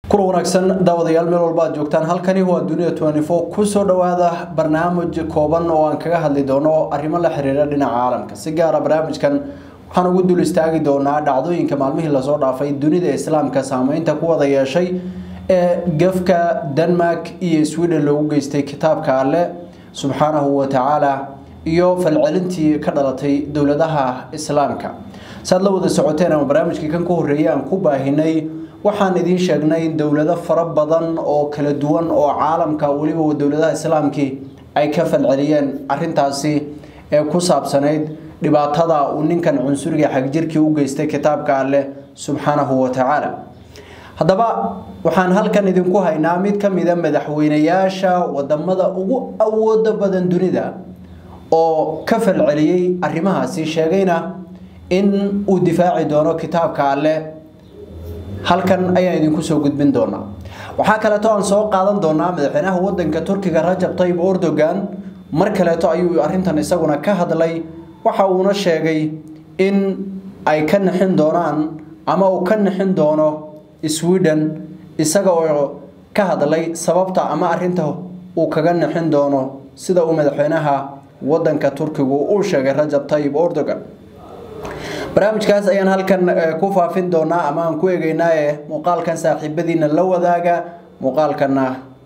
kula wanaagsan daawadayaal meel walba aad joogtaan halkani waa dunia kusoo dhawaada barnaamij kooban oo aan kaga hadli doono arrimo la xiriira dhinaca caalamka si gaara barnaamijkan waxaan ugu dul istaagi doonaa dhacdooyinka maalmihii lasoo dhaafay dunida islaamka saameynta ku wada yeeshay ee gafka denmark iyo sweden loogu geystay kitaabka alle subxaanahu wa tacaala iyo falcelintii ka dhalatay dowladaha islaamka saad la wada socoteen ama barnaamijkii kan ka horreeyay aan ku baahinay waxaan idiin sheegnay in dowlado fara badan oo kala duwan oo caalamka weliba dowladaha islaamkii ay ka falceliyeen arintaasi ee ku saabsanayd dhibaatada uu ninkan cunsuriga xagjirkii u geystay kitaabka alleh subxaanahu wa tacaala haddaba waxaan halkan idinku haynaa mid ka mida madaxweynayaasha wadamada ugu awooda badan dunida oo ka falceliyey arrimahaasi sheegayna in uu difaaci doono kitaabka alleh halkan ayaan idinku soo gudbin doonaa waxaa kaleeto aan soo qaadan doonaa madaxweynaha wadanka turkiga rajab tayyib erdogan mar kaleeto ayuu arintan isaguna ka hadlay waxa uuna sheegay in ay ka nixin doonaan ama uu ka nixin doono sweden isaga oo ka hadlay sababta ama arinta uu kaga nixin doono sida uu madaxweynaha wadanka turkigu uu sheegay rajab tayyib erdogan barnaamijkaas ayaan halkan ku faafin doonaa ama aan ku eegeynaaye muuqaalkan saaxiibadiina la wadaaga muuqaalkana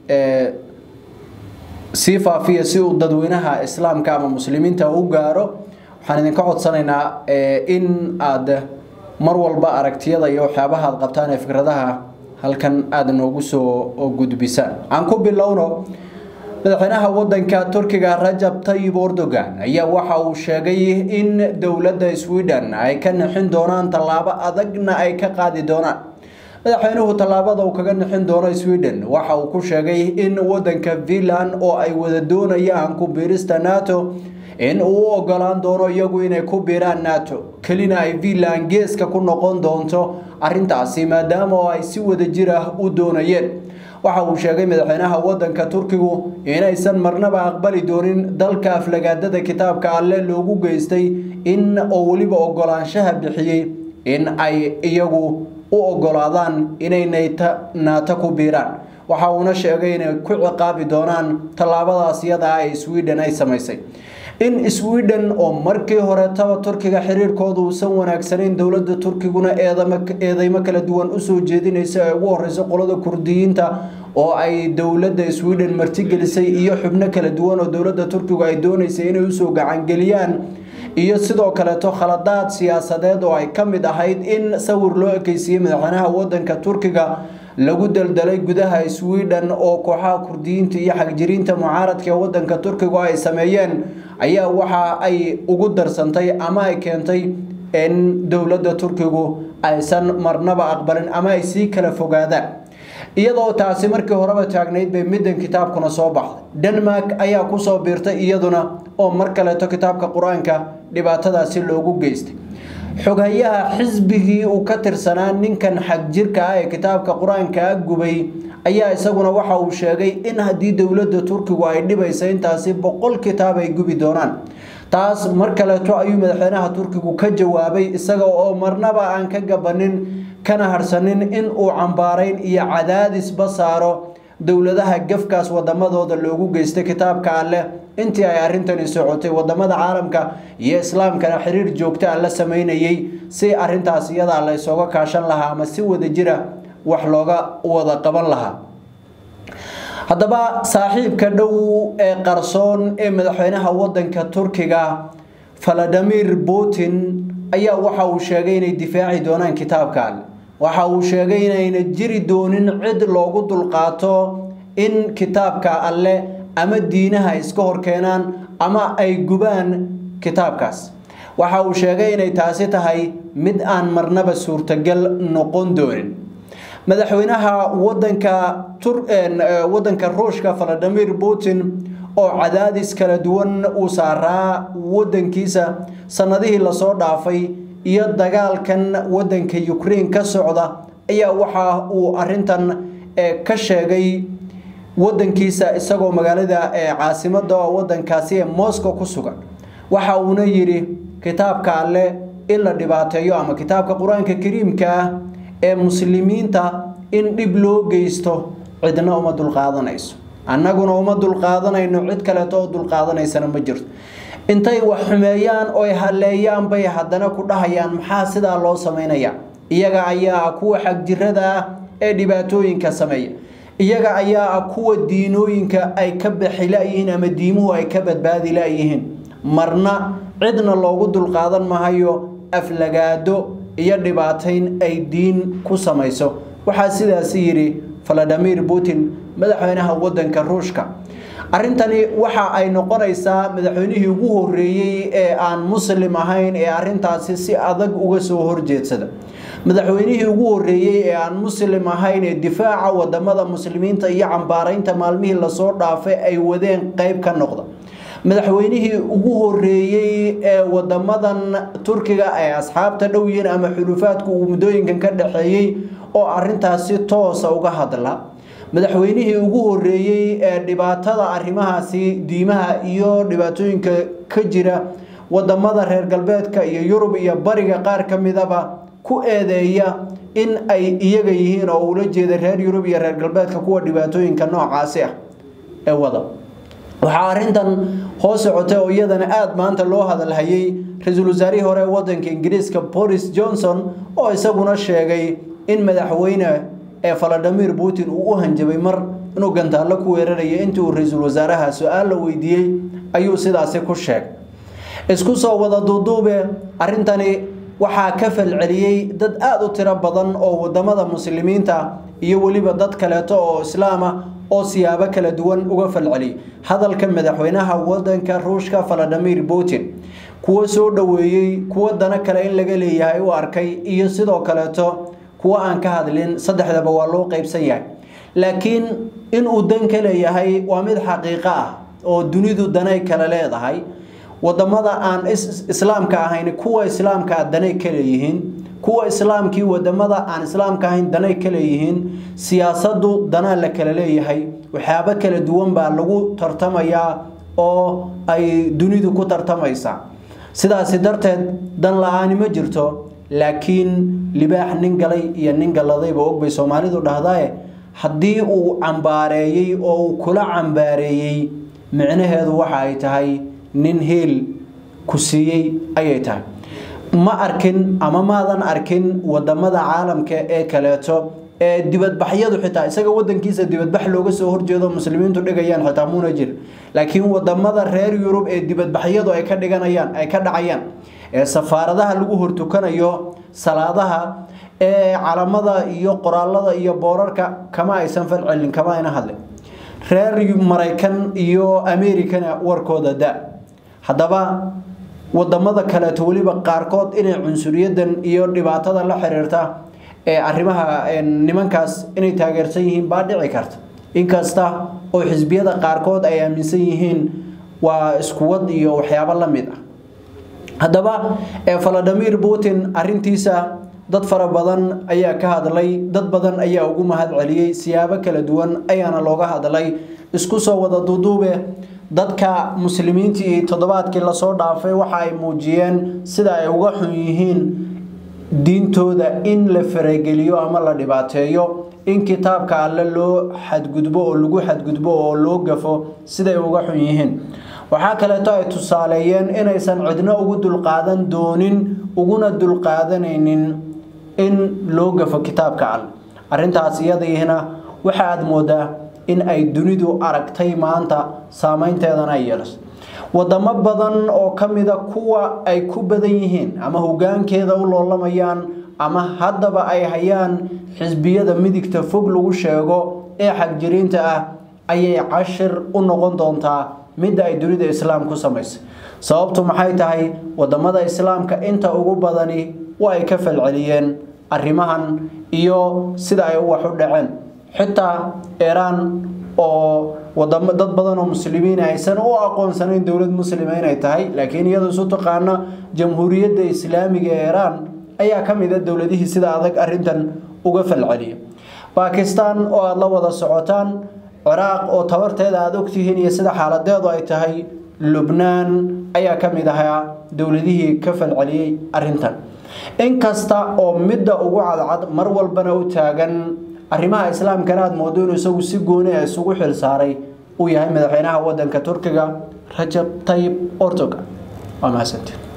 sii faafiya si uu dadweynaha islaamka ama muslimiinta u gaaro waxaan idinka codsanaynaa in aad mar walba aragtiyada iyo waxyaabaha aad qabtaan ee fikradaha halkan aada noogu soo gudbisaan aan ku bilowno madaxweynaha wadanka turkiga rajab tayyib erdogan ayaa waxa uu sheegay in dowladda sweden ay ka nixin doonaan tallaabo adagna ay ka qaadi doonaan madaxweynuhu tallaabada uu kaga nixin doono sweden waxa uu ku sheegay in wadanka finland oo ay wada doonayaan ku biirista nato in uu u ogolaan doono iyagu inay ku biiraan nato kelina ay finland geeska ku noqon doonto arintaasi maadaama oo ay si wada jir ah u doonayeen waxa uu sheegay madaxweynaha wadanka turkigu inaysan marnaba aqbali doonin dalka aflagaadada kitaabka alle loogu geystay in oo weliba ogolaanshaha bixiyey in ay iyagu u ogolaadaan inay naato ku biiraan waxa uuna sheegay inay ku ciqaabi doonaan tallaabadaas iyada ay sweden ay samaysay in sweden oo markii horetaba turkiga xiriirkooda uusan wanaagsanayn dowlada turkiguna eedeymo kala duwan usoo jeedinaysa ay ugu horeyso qolada kurdiyiinta oo ay dowlada sweden martigelisay iyo xubno kala duwan oo dowlada turkigu ay dooneysay inay usoo gacangeliyaan iyo sidoo kaleeto khaladaad siyaasadeed oo ay ka mid ahayd in sawir loo ekeysiiyey madaxweynaha wadanka turkiga lagu daldalay gudaha sweden oo kooxaha kurdiyiinta iyo xagjiriinta mucaaradka ee wadanka turkigu ay sameeyeen ayaa waxa ay ugu darsantay ama ay keentay in dowladda turkigu aysan marnaba aqbalin ama ay sii kala fogaadaan iyadoo taasi markii horeba taagnayd bay middan kitaabkuna soo baxday denmark ayaa kusoo biirtay iyaduna oo mar kaleeto kitaabka qur-aanka dhibaatadaasi loogu geystay xoghayaha xisbigii uu ka tirsanaa ninkan xagjirka ah ee kitaabka qur-aanka gubay ayaa isaguna waxa uu sheegay in haddii dowladda turkigu ay dhibaysa intaasi boqol kitaab ay gubi doonaan taas mar kaleeto ayuu madaxweynaha turkigu ka jawaabay isaga oo marnaba aan ka gabanin kana harsanin in uu cambaarayn iyo cadaadisba saaro dowladaha gafkaas wadamadooda loogu geystay kitaabka alleh intii ay arrintani socotay wadamada caalamka iyo islaamkana xiriir joogta a la sameynayay si arintaas iyadaa la ysooga kaashan lahaa ama si wada jira wax looga wada qaban lahaa haddaba saaxiibka dhow ee qarsoon ee madaxweynaha wadanka turkiga valadimir putin ayaa waxa uu sheegay inay difaaci doonaan kitaabka alle waxa uu sheegay inayna jiri doonin cid loogu dulqaato in kitaabka alle ama diinaha iska horkeenaan ama ay gubaan kitaabkaas waxa uu sheegay inay taasi tahay mid aan marnaba suurtagal noqon doonin madaxweynaha wadanka wadanka ruushka valadimir putin oo cadaadis kala duwan uu saaraa wadankiisa sanadihii lasoo dhaafay iyo dagaalkan wadanka ukraine ka socda ayaa waxa uu arintan ka sheegay wadankiisa isagoo magaalada caasimada wadankaasi ee moscow ku sugan waxa uuna yidhi kitaabka alle in la dhibaateeyo ama kitaabka qur-aanka kariimka ah ee muslimiinta in dhib loo geysto cidna uma dulqaadanayso annaguna uma dulqaadanayno cid kaleeto oo dulqaadanaysana ma jirto intay wax xumeeyaan oy halleeyaan bay haddana ku dhahayaan maxaa sidaa loo samaynayaa iyaga ayaa ah kuwa xagjirada ah ee dhibaatooyinka sameeya iyaga ayaa ah kuwa diinooyinka ay ka baxi la-yihiin ama diimuhu ay ka badbaadi la-yihiin marna cidna loogu dulqaadan mahayo aflagaado iyo dhibaatayn ay diin ku samayso waxaa sidaasi yidhi valadimir putin madaxweynaha wadanka ruushka arrintani waxa ay noqonaysaa madaxweynihii ugu horeeyey ee aan muslim ahayn ee arrintaasi si adag uga soo horjeedsada madaxweynihii ugu horeeyey ee aan muslim ahayn ee difaaca wadamada muslimiinta iyo cambaaraynta maalmihii lasoo dhaafay ay wadeen qeyb ka noqda madaxweynihii ugu horeeyey ee wadamadan turkiga ay asxaabta dhow yihiin ama xulufaadku uu muddooyinkan ka dhaxeeyey oo arintaasi toosa uga hadla madaxweynihii ugu horeeyey ee dhibaatada arrimahaasi diimaha iyo dhibaatooyinka ka jira wadamada reer galbeedka iyo yurub iyo bariga qaar ka midaba ku eedeeya in ay iyaga yihiin oo ula jeeda reer yurub iyo reer galbeedka kuwa dhibaatooyinka noocaasi ah ee wada waxaa arrintan hoos socotay oo iyadana aada maanta loo hadalhayay ra-iisul wasaarihii hore ee wadanka ingiriiska boris johnson oo isaguna sheegay in madaxweyne ee valadimir putin uu u hanjabay mar inuu gantaallo ku weerarayo intii uu ra-iisul wasaaraha su-aal la weydiiyey ayuu sidaasi ku sheegay isku soo wada duuduube arrintani waxaa ka falceliyey dad aada u tiro badan oo wadamada muslimiinta iyo weliba dad kaleeto oo islaama oo siyaabo kala duwan uga falceliyay hadalka madaxweynaha wadanka ruushka valadimir putin kuwo soo dhoweeyey kuwo dana kale in laga leeyahay u arkay iyo sidoo kaleeto kuwo aan ka hadlin saddexdaba waa loo qeybsan yahay laakiin inuu dan ka leeyahay waa mid xaqiiqo ah oo dunidu danay kale leedahay wadamada aan islaamka ahayn kuwa islaamka danay ka leeyihiin kuwa islaamkii wadamada aan islaamka ahayn danay ka leeyihiin siyaasadu danaa la kala leeyahay waxyaabo kala duwan baa lagu tartamayaa oo ay dunidu ku tartamaysaa sidaasi darteed dan la-aani ma jirto laakiin libaax nin galay iyo nin galladayba og bay soomaalidu dhahdae haddii uu cambaareeyey oo uu kula cambaareeyey micnaheedu waxa ay tahay nin heel ku siiyey ayay tahay ma arkin ama maadan arkin wadamada caalamka ee kaleeto ee dibadbaxyadu xitaa isaga wadankiisa dibadbax looga soo horjeedo muslimiintu dhigayaan xitaa muuna jir laakiin wadamada reer yurub ee dibadbaxyadu ay ka dhiganayaan ay ka dhacayaan ee safaaradaha lagu hortukanayo salaadaha ee calamada iyo qoraalada iyo boorarka kama aysan falcelin kama ayna hadlin reer maraykan iyo americana warkooda da haddaba wadamada kaleeto weliba qaarkood inay cunsuriyadan iyo dhibaatada la xiriirta ee arrimaha nimankaas inay taageersan yihiin baa dhici karta inkasta oo xisbiyada qaarkood ay aaminsan yihiin waa iskuwad iyo waxyaabo la mid ah haddaba valadimir putin arintiisa dad fara badan ayaa ka hadlay dad badan ayaa ugu mahad celiyey siyaabo kala duwan ayaana looga hadlay isku soo wada duuduube dadka muslimiintii toddobaadkii lasoo dhaafay waxa ay muujiyeen sida ay uga xun yihiin diintooda in la farageliyo ama la dhibaateeyo in kitaabka alle loo xadgudbo oo lagu xadgudbo oo loo gafo siday uga xun yihiin waxaa kaleeto ay tusaaleeyeen inaysan cidno ugu dulqaadan doonin uguna dulqaadanaynin in loo gafo kitaabka alle arrintaas iyadiina waxa aada moodaa in ay dunidu aragtay maanta saameynteedana ay yeelaso wadamo badan oo ka mida kuwa ay ku badan yihiin ama hogaankeeda u loolamayaan ama haddaba ay hayaan xisbiyada midigta fog lagu sheego ee xagjiriinta ah ayay cashir u noqon doontaa midda ay dunida islaam ku samaysay sababtu maxay tahay wadamada islaamka inta ugu badani waa ay ka falceliyeen arrimahan iyo sida ay wax u dhaceen xitaa iiraan oo wadamo dad badan oo muslimiin aysan u aqoonsanayn dowlad muslima inay tahay laakiin iyadoo isu taqaana jamhuuriyadda islaamiga ee iiraan ayaa ka mid a dowladihii sida adag arrintan uga falceliya bakistan oo aada la wada socotaan ciraaq oo tabarteeda aada ogtihiin iyo sida xaaladeedu ay tahay lubnaan ayaa ka mid ahaa dowladihii ka falceliyey arrintan inkasta oo midda ugu cadcad mar walbana u taagan arrimaha islaamkana aada moodo inuu isagu si gooni a isugu xil saaray uu yahay madaxweynaha wadanka turkiga rajab tayib ortoga waa mahadsantiin